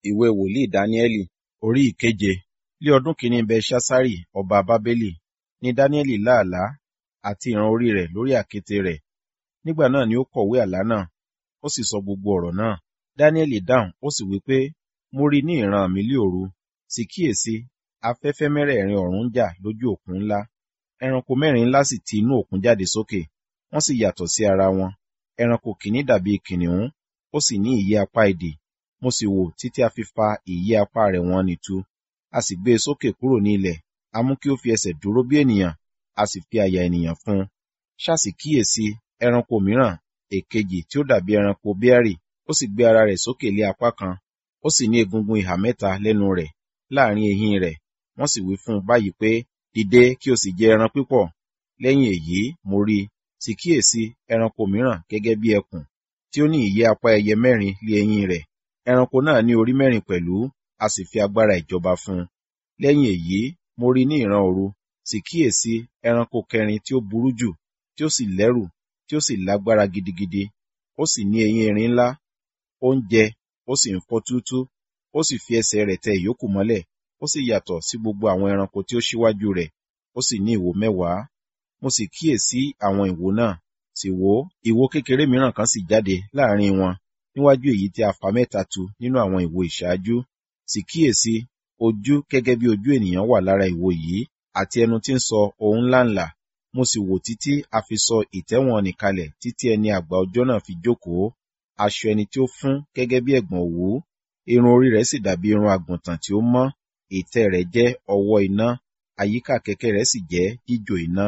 ìwé wòlíì dáníẹ́lì orí ìkeje ní ọdún kìíní belṣaṣárì ọba bábélì ni dáníẹ́lì lá àlá àti ìran orí rẹ̀ lórí àkéte rẹ̀ nígbà náà ni ó kọ̀wé àlá náà ó sì sọ gbogbo ọ̀rọ̀ náà dáníẹ́lì dáhùn ó sì wí pé mo rí ní ìran mi lí òru sì kíyèsí afẹ́fẹ́ mẹ́rẹ̀ẹ̀rin ọ̀run ń jà lójú òkun ńlá ẹranko mẹ́rin ńlá sì ti inú òkun jáde sókè wọ́n sì yàtọ̀ sí ara wọn ẹranko kìíní dàbí kìnìún ó sì ní ìyẹ́ apá idì mo sì wò títí a fi fa ìyẹ́ apá rẹ̀ wọ́n nìtu a sì gbé e sókè kúrò ní ilẹ̀ a mú kí ó fi ẹsẹ̀ dúró bí ènìyàn a sì fi àyà ènìyàn fún un ṣáàsì kíyèsí ẹranko mìíràn èkejì tí ó dàbí ẹranko bíárì ó sì gbé ara rẹ̀ sókè lé apá kan ó sì ní egungun ìhà mẹ́ta lẹ́nu rẹ̀ láàrin eyín rẹ̀ wọ́n sì wí fún un báyìí pé dìde kí o sì jẹ ẹran pípọ̀ lẹ́yìn èyí mo rí sì kíyèsí ẹranko mìíràn gẹ́gẹ́ bí ẹkùn tí ó ní ìyẹ́ apá ẹyẹ mẹ́rin lé eyín rẹ̀ ẹranko náà ní orí mẹ́rin pẹ̀lú a sì fi agbára ìjọba fún un lẹ́yìn èyí mo rí ní ìran òru sì kíyèsí ẹranko kẹrin tí ó burú jù tí ó sì lẹ́rù tí ó sì lágbára gidigidi ó sì ní eyín erin ńlá ó ń jẹ ó sì ń fọ́ túútú ó sì fi ẹsẹ̀ rẹ̀ tẹ ìyókù mọ́lẹ̀ ó sì yàtọ̀ sí gbogbo àwọn ẹranko tí ó ṣíwájú rẹ̀ ó sì ní ìwo mẹ́wàá mo sì kíyèsí àwọn ìwo náà sì wò ìwo kékeré mìíràn kan sì jáde láàrin wọn níwájú èyí tí a fà mẹ́ta tu nínú àwọn ìwo ìṣáájú sì kíyèsí ojú gẹ́gẹ́ bí ojú ènìyàn wà lára ìwo yìí àti ẹnu tí ń sọ ohun ńláńlá mo sì wò títí a fi sọ ìtẹ́wọ̀n nì kalẹ̀ títí ẹni àgbà ọjọ́ náà fi jókòó aṣọ ẹni tí ó fún gẹ́gẹ́ bí ẹ̀gbọ̀n òwú irun orí rẹ̀ sì dàbí irun àgùntàn tí ó mọ́ ìtẹ́ rẹ̀ jẹ́ ọwọ́ iná àyíká kẹ̀kẹ́ rẹ̀ sì jẹ́ jíjò iná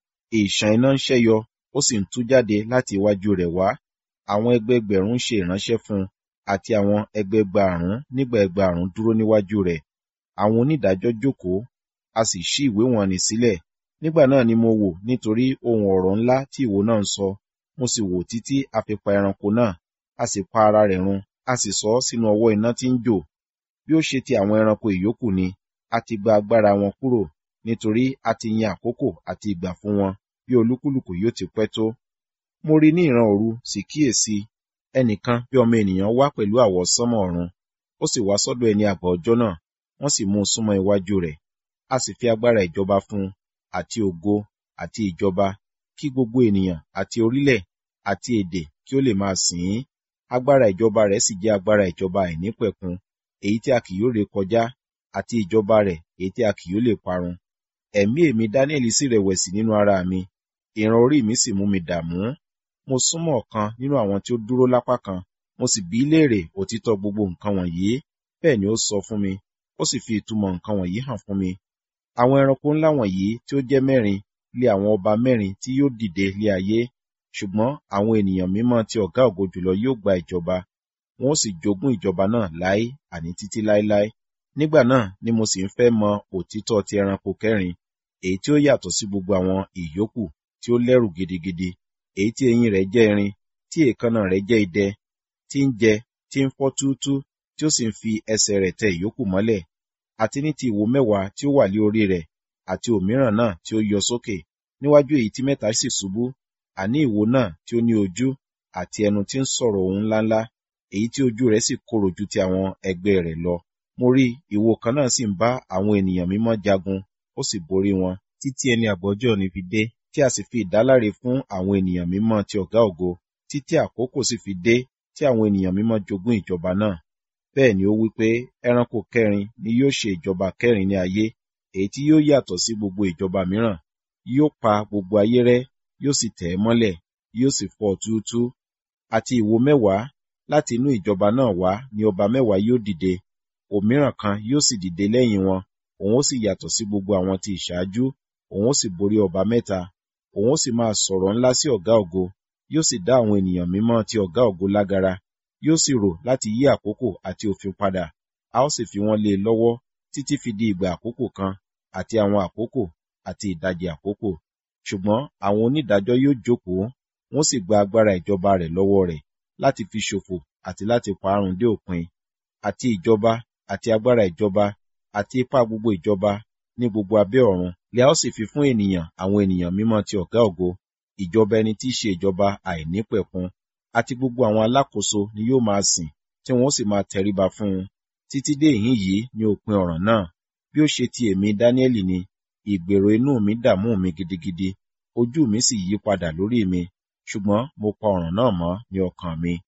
ìṣàn iná ń ṣẹ́yọ ó sì ń tú jáde láti iwájú rẹ̀ wá àwọn ẹgbẹẹgbẹ̀rún ń ṣe ìránṣẹ́ fún un àti àwọn ẹgbẹẹgbàrún nígbà ẹgbàrún dúró níwájú rẹ̀ àwọn onídàájọ́ jókòó a sì ṣí ìwé wọn nì sílẹ̀ nígbà náà ni mo wò nítorí ohun ọ̀rọ̀ ńlá tí ìwo náà ń sọ mo sì wò títí a fi pa ẹranko náà a sì pa ara rẹ̀ run a sì sọ ọ́ sínú ọwọ́ iná tí ń jò bí ó ṣe ti àwọn ẹranko ìyókù ni a ti gba agbára wọn kúrò nítorí a ti yan àkókò àti ìgbà fún wọn bí olúkúlùkù yóò ti pẹ́ tó mo rí ní ìran òru sì kíyèsí ẹnìkan bí ọmọ ènìyàn wá pẹ̀lú àwọsánmọ̀ ọ̀run ó sì wá sọ́dọ̀ ẹni àgbà ọjọ́ náà wọ́n sì mú un súnmọ́ iwájú rẹ̀ a sì fi agbára ìjọba fún un àti ògo àti ìjọba kí gbogbo ènìyàn àti orílẹ̀ àti èdè kí ó lè máa sìn ín agbára ìjọba rẹ̀ sì jẹ́ agbára ìjọba àìnípẹ̀kun èyí tí a kì yóò ré kọjá àti ìjọba rẹ̀ èyí tí a kì yóò lè parun ẹ̀mí èmi dáníẹ́lì sì rẹ̀wẹ̀sì nínú ara mi ìran orí mi sì mú mi dààmú mo súnmọ́ ọ̀kan nínú àwọn tí ó dúró lápá kan mo sì bí léèrè òtítọ́ gbogbo nǹkan wọ̀nyí bẹ́ẹ̀ ni ó sọ fún mi ó sì fi ìtumọ̀ nǹkan wọ̀nyí hàn fún mi àwọn ẹranko ńlá wọ̀nyí tí ó jẹ́ mẹ́rin lé àwọn ọba mẹ́rin tí yóò dìde lé ayé ṣùgbọ́n àwọn ènìyàn mímọ́ tí ọ̀gá ògo jùlọ yóò gba ìjọba wọn ó sì jogún ìjọba náà láé àní títí láéláé nígbà náà ni mo sì ń fẹ́ mọ òtítọ́ ti ẹranko kẹrin èyí tí ó yàtọ̀ sí gbogbo àwọn ìyókù tí ó lẹ́rù gidigidi èyí tí eyín rẹ̀ jẹ́ irin tí èékánná rẹ̀ jẹ́ idẹ tí ń jẹ tí ń fọ́ túútú tí ó sì ń fi ẹsẹ̀ rẹ̀ tẹ ìyókù mọ́lẹ̀ àti ní ti ìwo mẹ́wàá tí ó wà lé orí rẹ̀ àti òmíràn náà tí ó yọ sókè níwájú èyí tí mẹ́ta sì ṣubú àní ìwo náà tí ó ní ojú àti ẹnu tí ń sọ̀rọ̀ ohun ńláńlá èyí tí ojú rẹ̀ sì korò ju ti àwọn ẹgbẹ́ rẹ̀ lọ mo rí ìwo kan náà sì ń bá àwọn ènìyàn mímọ́ jagun ó sì borí wọn títí ẹni àgbọ́jọ́ ni fi dé tí a sì fi ìdáláre fún àwọn ènìyàn mímọ́ ti ọ̀gá ògo títí àkókò sì fi dé tí àwọn ènìyàn mímọ́ jogún ìjọba náà bẹ́ẹ̀ ni ó wí pé ẹranko kẹrin ni yóò ṣe ìjọba kẹrin ní ayé èyí tí yóò yàtọ̀ sí gbogbo ìjọba mìíràn yóò pa gbogbo ayé rẹ́ yóò sì tẹ̀ ẹ́ mọ́lẹ̀ yóò sì fọ́ túútú àti ìwo mẹ́wàá láti inú ìjọba náà wá ni ọba mẹ́wàá yóò dìde òmíràn kan yóò sì dìde lẹ́yìn wọn òun ó sì yàtọ̀ sí gbogbo àwọn ti ìṣáájú òun ó sì borí ọba mẹ́ta òun ó sì máa sọ̀rọ̀ ńlá sí ọ̀gá ògo yóò sì dá àwọn ènìyàn mímọ́ ti ọ̀gá ògo lágara yóò sì rò láti yí àkókò àti òfin padà a ó sì fi wọ́n lé e lọ́wọ́ títí fi di ìgbà àkókò kan àti àwọn àkókò àti ìdajì àkókò ṣùgbọ́n àwọn onídàájọ́ yóò jókòó wọ́n sì gba agbára ìjọba rẹ̀ lọ́wọ́ rẹ̀ láti fi ṣòfò àti láti parun dé òpin àti ìjọba àti agbára ìjọba àti ipá gbogbo ìjọba ní gbogbo abẹ́ ọ̀run lè a ó sì fi fún ènìyàn àwọn ènìyàn mímọ́ ti ọ̀gá ògo ìjọba ẹni tí í ṣe ìjọba àìnípẹ̀kun àti gbogbo àwọn alákòóso ni yóò máa sìn tí wọn ó sì máa tẹríba fún un títí dé ìhín yìí ni òpin ọ̀ràn náà bí ó ṣe ti èmi dáníẹ́lì ni ìgbèrò inú mi dààmú mi gidigidi ojú mi sì yí padà lórí mi ṣùgbọ́n mo pa ọ̀ràn náà mọ́ ní ọkàn mi